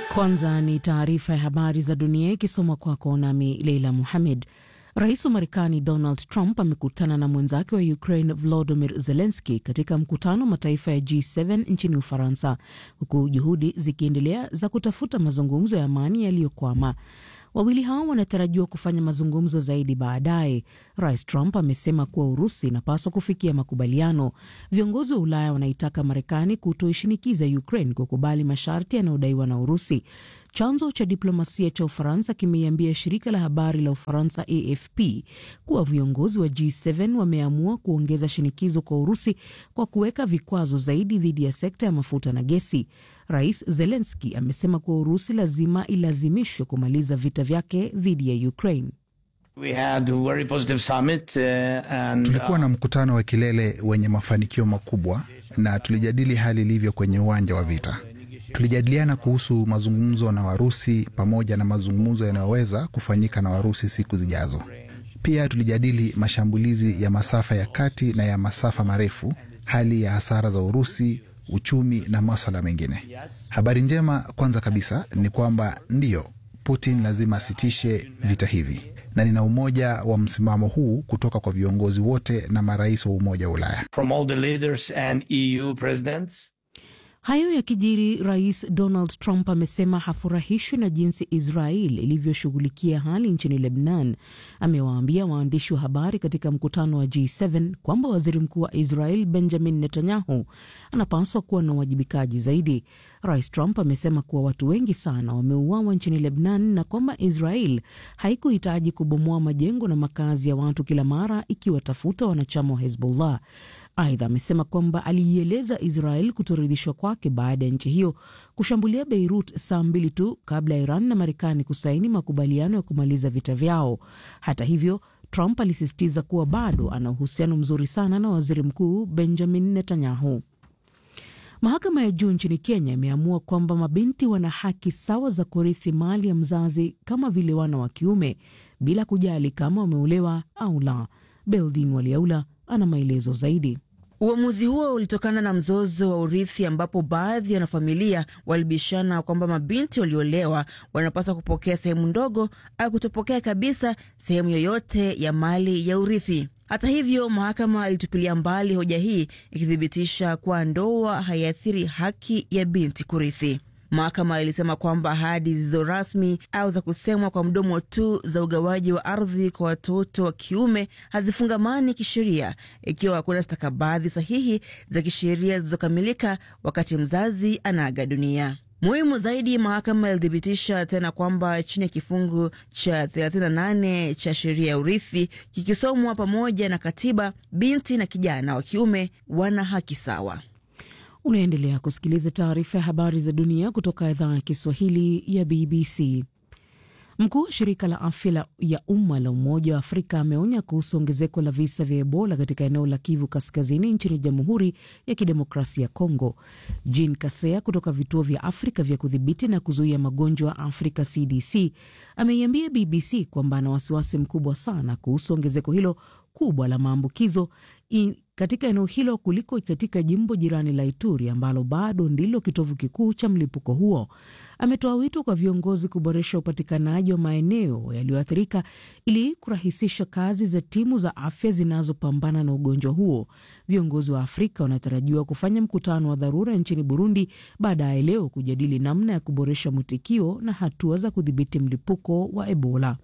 Kwanza ni taarifa ya habari za dunia ikisomwa kwako nami Leila Muhamed. Rais wa Marekani Donald Trump amekutana na mwenzake wa Ukraine Volodymyr Zelensky katika mkutano wa mataifa ya G7 nchini Ufaransa, huku juhudi zikiendelea za kutafuta mazungumzo ya amani yaliyokwama. Wawili hao wanatarajiwa kufanya mazungumzo zaidi baadaye. Rais Trump amesema kuwa Urusi inapaswa kufikia makubaliano. Viongozi wa Ulaya wanaitaka Marekani kutoishinikiza Ukraine kukubali masharti yanayodaiwa na Urusi. Chanzo cha diplomasia cha Ufaransa kimeiambia shirika la habari la Ufaransa AFP kuwa viongozi wa G7 wameamua kuongeza shinikizo kwa Urusi kwa kuweka vikwazo zaidi dhidi ya sekta ya mafuta na gesi. Rais Zelensky amesema kuwa Urusi lazima ilazimishwe kumaliza vita vyake dhidi ya Ukraine. We had a very positive summit, uh, and, Tulikuwa na mkutano wa kilele wenye mafanikio makubwa na tulijadili hali ilivyo kwenye uwanja wa vita. Tulijadiliana kuhusu mazungumzo na Warusi pamoja na mazungumzo yanayoweza kufanyika na Warusi siku zijazo. Pia tulijadili mashambulizi ya masafa ya kati na ya masafa marefu, hali ya hasara za Urusi, uchumi na maswala mengine. Habari njema kwanza kabisa ni kwamba ndiyo, Putin lazima asitishe vita hivi, na nina umoja wa msimamo huu kutoka kwa viongozi wote na marais wa Umoja wa Ulaya. from all the leaders and EU presidents. Hayo yakijiri, Rais Donald Trump amesema hafurahishwi na jinsi Israel ilivyoshughulikia hali nchini Lebanon. Amewaambia waandishi wa habari katika mkutano wa G7 kwamba waziri mkuu wa Israel Benjamin Netanyahu anapaswa kuwa na uwajibikaji zaidi. Rais Trump amesema kuwa watu wengi sana wameuawa nchini Lebanon na kwamba Israel haikuhitaji kubomoa majengo na makazi ya watu kila mara ikiwatafuta wanachama wa Hezbollah. Aidha, amesema kwamba aliieleza Israel kutoridhishwa kwake baada ya nchi hiyo kushambulia Beirut saa mbili tu kabla ya Iran na Marekani kusaini makubaliano ya kumaliza vita vyao. Hata hivyo, Trump alisisitiza kuwa bado ana uhusiano mzuri sana na waziri mkuu Benjamin Netanyahu. Mahakama ya juu nchini Kenya imeamua kwamba mabinti wana haki sawa za kurithi mali ya mzazi kama vile wana wa kiume bila kujali kama wameolewa au la. Beldin Waliaula ana maelezo zaidi. Uamuzi huo ulitokana na mzozo wa urithi ambapo baadhi ya wanafamilia walibishana kwamba mabinti waliolewa wanapaswa kupokea sehemu ndogo au kutopokea kabisa sehemu yoyote ya mali ya urithi. Hata hivyo, mahakama ilitupilia mbali hoja hii ikithibitisha kuwa ndoa haiathiri haki ya binti kurithi. Mahakama ilisema kwamba ahadi zisizo rasmi au za kusemwa kwa mdomo tu za ugawaji wa ardhi kwa watoto wa kiume hazifungamani kisheria ikiwa hakuna stakabadhi sahihi za kisheria zilizokamilika wakati mzazi anaaga dunia. Muhimu zaidi, mahakama ilithibitisha tena kwamba chini ya kifungu cha 38 cha sheria ya urithi kikisomwa pamoja na katiba, binti na kijana wa kiume wana haki sawa. Unaendelea kusikiliza taarifa ya habari za dunia kutoka idhaa ya Kiswahili ya BBC. Mkuu wa shirika la afya ya umma la Umoja wa Afrika ameonya kuhusu ongezeko la visa vya Ebola katika eneo la Kivu Kaskazini nchini Jamhuri ya Kidemokrasia ya Kongo. Jean Kasea kutoka vituo vya Afrika vya kudhibiti na kuzuia magonjwa Afrika CDC ameiambia BBC kwamba ana wasiwasi mkubwa sana kuhusu ongezeko hilo kubwa la maambukizo katika eneo hilo kuliko katika jimbo jirani la Ituri ambalo bado ndilo kitovu kikuu cha mlipuko huo. Ametoa wito kwa viongozi kuboresha upatikanaji wa maeneo yaliyoathirika ili kurahisisha kazi za timu za afya zinazopambana na ugonjwa huo. Viongozi wa Afrika wanatarajiwa kufanya mkutano wa dharura nchini Burundi baadaye leo kujadili namna ya kuboresha mwitikio na hatua za kudhibiti mlipuko wa Ebola.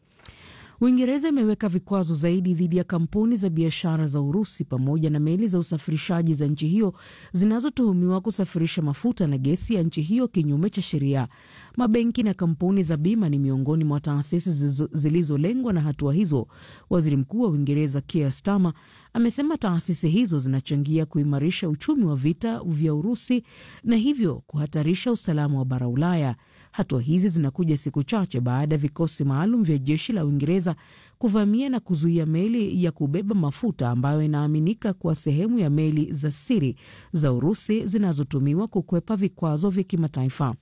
Uingereza imeweka vikwazo zaidi dhidi ya kampuni za biashara za Urusi pamoja na meli za usafirishaji za nchi hiyo zinazotuhumiwa kusafirisha mafuta na gesi ya nchi hiyo kinyume cha sheria. Mabenki na kampuni za bima ni miongoni mwa taasisi zilizolengwa na hatua hizo. Waziri Mkuu wa Uingereza Keir Starmer amesema taasisi hizo zinachangia kuimarisha uchumi wa vita vya Urusi na hivyo kuhatarisha usalama wa bara Ulaya. Hatua hizi zinakuja siku chache baada ya vikosi maalum vya jeshi la Uingereza kuvamia na kuzuia meli ya kubeba mafuta ambayo inaaminika kuwa sehemu ya meli za siri za Urusi zinazotumiwa kukwepa vikwazo vya kimataifa.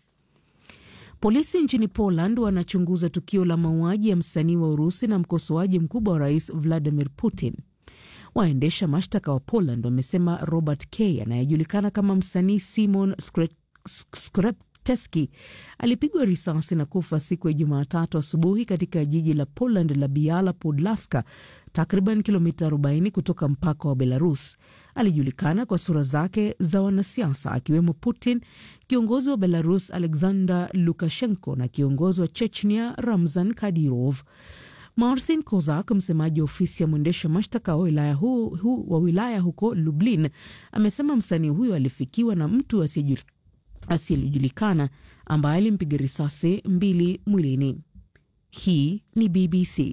Polisi nchini Poland wanachunguza tukio la mauaji ya msanii wa Urusi na mkosoaji mkubwa wa rais Vladimir Putin. Waendesha mashtaka wa Poland wamesema Robert K anayejulikana kama msanii Simon Skrep Teski alipigwa risasi na kufa siku ya Jumatatu asubuhi katika jiji la Poland la Biala Podlaska, takriban kilomita 40 kutoka mpaka wa Belarus. Alijulikana kwa sura zake za wanasiasa akiwemo Putin, kiongozi wa Belarus Alexander Lukashenko na kiongozi wa Chechnia Ramzan Kadyrov. Marcin Kozak, msemaji wa ofisi ya mwendesha mashtaka wa wilaya, hu, hu, wa wilaya huko Lublin, amesema msanii huyo alifikiwa na mtu asiyejulikana ambaye alimpiga risasi mbili mwilini. Hii ni BBC.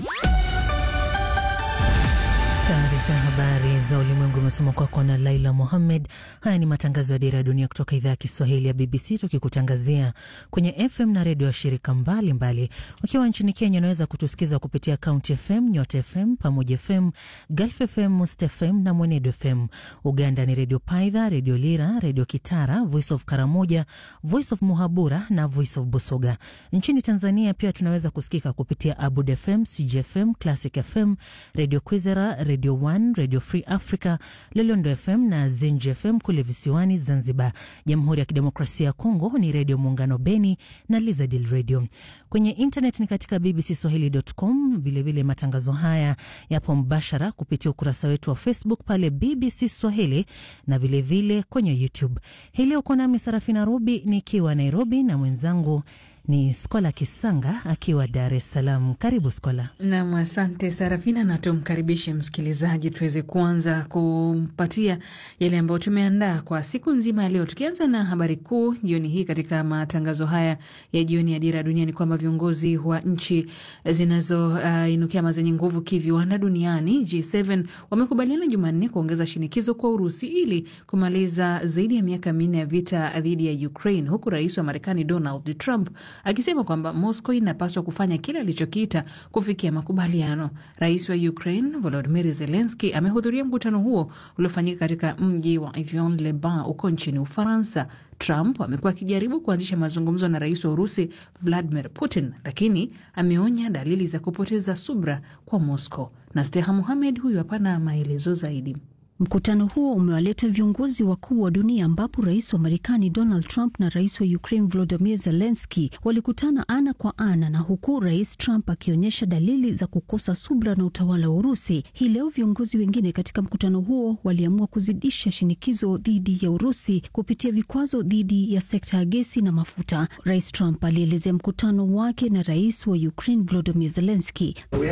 Taarifa ya habari za ulimwengu imesoma kwako na Laila Mohammed. Haya ni matangazo ya Dira ya Dunia kutoka idhaa ya Kiswahili ya BBC, tukikutangazia kwenye FM na redio ya shirika mbalimbali. Ukiwa nchini Kenya, unaweza kutusikiza kupitia County FM, Nyota FM, Pamoja FM, Gulf FM, Must FM na Mwenedo FM. Uganda ni Redio Paidha, Redio Lira, Redio Kitara, Voice of Karamoja, Voice of Muhabura na Voice of Busoga. Nchini Tanzania pia tunaweza kusikika kupitia Abud FM, CGFM, Classic FM, Redio Kwizera, Radio One, Radio Free Africa, Lolondo FM na Zenji FM kule visiwani Zanzibar. Jamhuri ya Kidemokrasia ya Kongo ni Redio Muungano Beni na Lizadil Radio. Kwenye internet ni katika bbcswahili.com. Vilevile matangazo haya yapo mbashara kupitia ukurasa wetu wa Facebook pale BBC Swahili na vilevile vile kwenye YouTube. Hii leo uko nami Sarafina Rubi nikiwa Nairobi na mwenzangu ni Skola Kisanga akiwa Dar es Salaam. Karibu Skola. Nam, asante Sarafina, na tumkaribishe msikilizaji tuweze kuanza kumpatia yale ambayo tumeandaa kwa siku nzima ya leo, tukianza na habari kuu jioni hii. Katika matangazo haya ya jioni ya Dira ya Dunia ni kwamba viongozi wa nchi zinazoinukia uh, ama zenye nguvu kiviwanda duniani G7 wamekubaliana Jumanne kuongeza shinikizo kwa Urusi ili kumaliza zaidi ya miaka minne ya vita dhidi ya Ukraine, huku rais wa Marekani Donald Trump akisema kwamba Moscow inapaswa kufanya kile alichokiita kufikia makubaliano. Rais wa Ukraine Volodymyr Zelensky amehudhuria mkutano huo uliofanyika katika mji wa Avion-le-Bain uko nchini Ufaransa. Trump amekuwa akijaribu kuanzisha mazungumzo na rais wa Urusi Vladimir Putin, lakini ameonya dalili za kupoteza subra kwa Moscow. Na Steha Muhamed huyu hapana maelezo zaidi. Mkutano huo umewaleta viongozi wakuu wa dunia ambapo rais wa Marekani Donald Trump na rais wa Ukraine Volodymyr Zelensky walikutana ana kwa ana, na huku rais Trump akionyesha dalili za kukosa subra na utawala wa Urusi. Hii leo viongozi wengine katika mkutano huo waliamua kuzidisha shinikizo dhidi ya Urusi kupitia vikwazo dhidi ya sekta ya gesi na mafuta. Rais Trump alielezea mkutano wake na rais wa Ukraine Volodymyr Zelensky.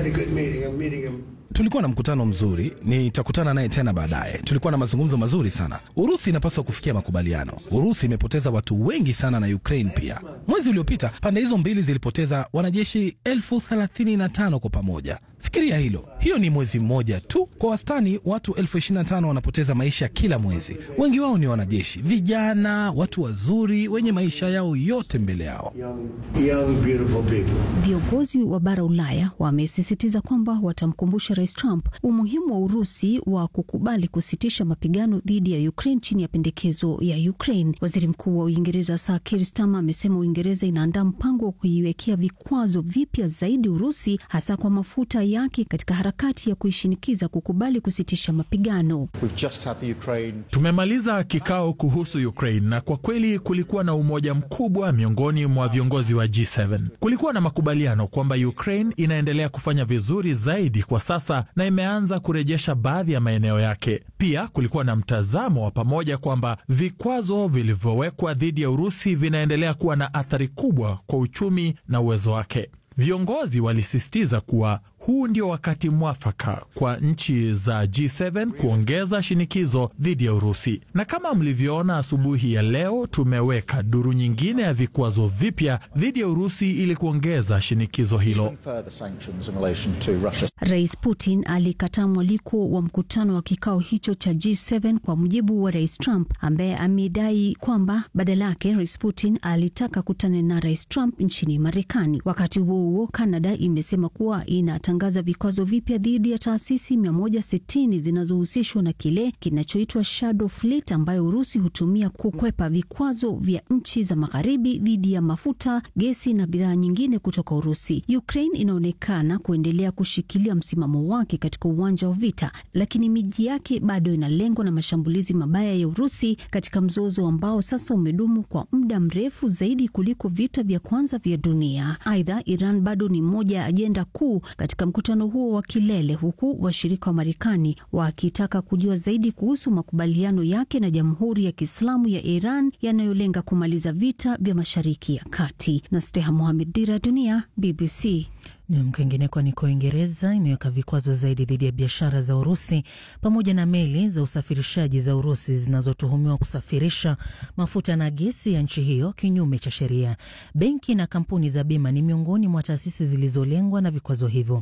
Tulikuwa na mkutano mzuri, nitakutana naye tena baadaye. Tulikuwa na mazungumzo mazuri sana. Urusi inapaswa kufikia makubaliano. Urusi imepoteza watu wengi sana na Ukraine pia. Mwezi uliopita pande hizo mbili zilipoteza wanajeshi elfu thelathini na tano kwa pamoja. Fikiria hilo, hiyo ni mwezi mmoja tu. Kwa wastani watu elfu ishirini na tano wanapoteza maisha kila mwezi. Wengi wao ni wanajeshi vijana, watu wazuri wenye maisha yao yote mbele yao. Viongozi wa bara Ulaya wamesisitiza kwamba watamkumbusha Rais Trump umuhimu wa Urusi wa kukubali kusitisha mapigano dhidi ya Ukraine chini ya pendekezo ya Ukraine. Waziri Mkuu wa Uingereza Sir Keir Starmer amesema Uingereza inaandaa mpango wa kuiwekea vikwazo vipya zaidi Urusi, hasa kwa mafuta yake katika harakati ya kuishinikiza kukubali kusitisha mapigano. Ukraine... tumemaliza kikao kuhusu Ukraine na kwa kweli kulikuwa na umoja mkubwa miongoni mwa viongozi wa G7. Kulikuwa na makubaliano kwamba Ukraine inaendelea kufanya vizuri zaidi kwa sasa na imeanza kurejesha baadhi ya maeneo yake. Pia kulikuwa na mtazamo wa pamoja kwamba vikwazo vilivyowekwa dhidi ya Urusi vinaendelea kuwa na athari kubwa kwa uchumi na uwezo wake. Viongozi walisisitiza kuwa huu ndio wakati mwafaka kwa nchi za G7 kuongeza shinikizo dhidi ya Urusi. Na kama mlivyoona asubuhi ya leo, tumeweka duru nyingine ya vikwazo vipya dhidi ya Urusi ili kuongeza shinikizo hilo. Rais Putin alikataa mwaliko wa mkutano wa kikao hicho cha G7 kwa mujibu wa Rais Trump ambaye amedai kwamba badala yake Rais Putin alitaka kutana na Rais Trump nchini Marekani. Wakati huo huo, Canada imesema kuwa inatangaza vikwazo vipya dhidi ya taasisi 160 zinazohusishwa na kile kinachoitwa shadow fleet ambayo Urusi hutumia kukwepa vikwazo vya nchi za magharibi dhidi ya mafuta, gesi na bidhaa nyingine kutoka Urusi. Ukraine inaonekana kuendelea kushikilia msimamo wake katika uwanja wa vita, lakini miji yake bado inalengwa na mashambulizi mabaya ya Urusi katika mzozo ambao sasa umedumu kwa muda mrefu zaidi kuliko vita vya kwanza vya dunia. Aidha, Iran bado ni moja ya ajenda kuu katika mkutano huo wa kilele, huku washirika wa Marekani wakitaka kujua zaidi kuhusu makubaliano yake na Jamhuri ya Kiislamu ya Iran yanayolenga kumaliza vita vya Mashariki ya Kati. na Steha Mohamed, Dira ya Dunia, BBC. Nam, kwingineko ni kwa Uingereza imeweka vikwazo zaidi dhidi ya biashara za Urusi pamoja na meli za usafirishaji za Urusi zinazotuhumiwa kusafirisha mafuta na gesi ya nchi hiyo kinyume cha sheria. Benki na kampuni za bima ni miongoni mwa taasisi zilizolengwa na vikwazo hivyo.